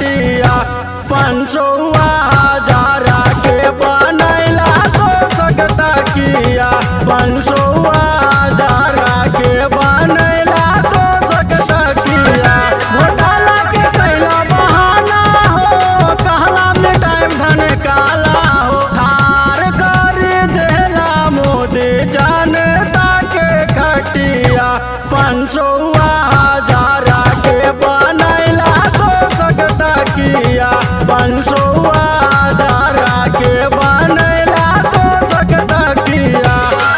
तकिया पंचौआ हजारा के बनैला तो सकता किया पंचौआ हजारा के बनैला तो सकता किया घोटाला के कैला बहाना हो कहला में टाइम धन काला हो हार कर देला मोदी जनता के खटिया पंचौआ हजारा के बनैला तो सकता किया पंचौआ हजारा के बनैला तो सकता किया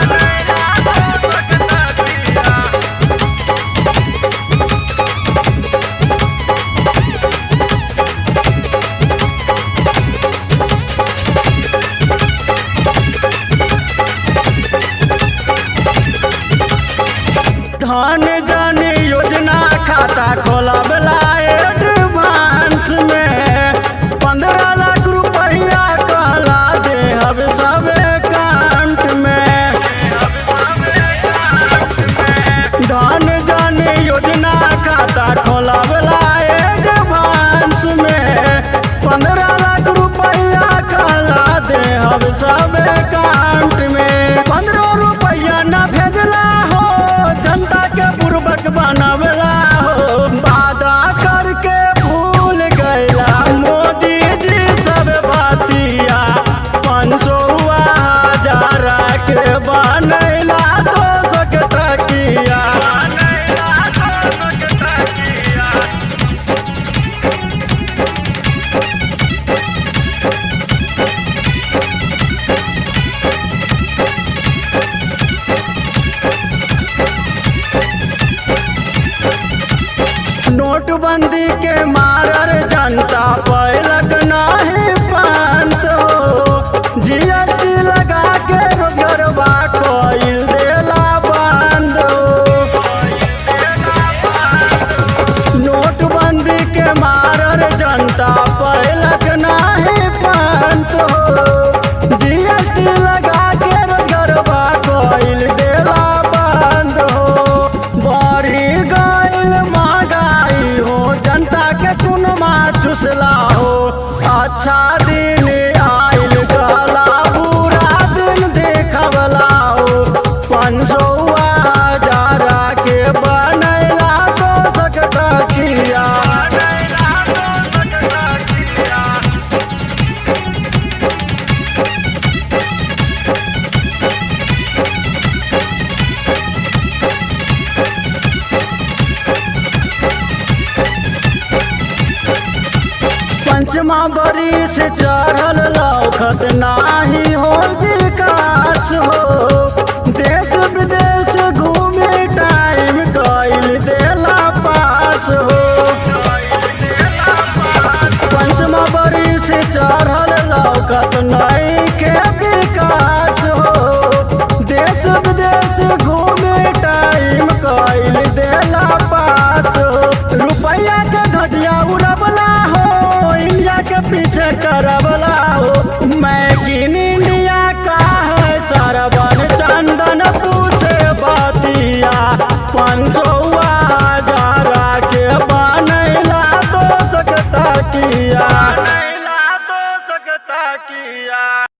धन जन योजना खाता खोलबला एडवांस में पंद्रह लाख रुपया कहला देहब सब अकाउंट में धन जन योजना खाता खोलबला एडवांस में पंद्रह लाख रुपया कहला देहब सब अकाउंट में पंद्रह रुपया न भेजला हो जनता के पूर्वक बनवला हो वादा करके भूल गैला मोदी जी सब बातिया पंचौआ हजारा के बनैला तो सकता किया नोटबंदी के मारर जनता पैलक नाही पंत हो जीएसटी लगा के रोजगारवा कोइल देला बंद हो नोटबंदी के मारर जनता पैलक नाही पंत हो जीएसटी लगा के रोजगारवा कोइल देला बंद हो बढ़ी गइल महंगाई हो जनता के कुनमा चुसला हो अच्छा दिन आइल गला बुरा दिन देखवला हो पंचौआ हजारा के बनैला तो सकता किया पंचमा बरी से चढ़ल लौखत नाही हो विकास हो देश विदेश घूमे टाइम कैल देला पास हो पंचमा बरी से चढ़ल लौकत नहीं के विकास हो देश विदेश घूमे टाइम कैल देला पास हो रुपया के धजिया उड़बला हो इंडिया के पीछे करबला हो मैक इन इंडिया का है सरवन चंदन पूछे बतिया पाँच सौ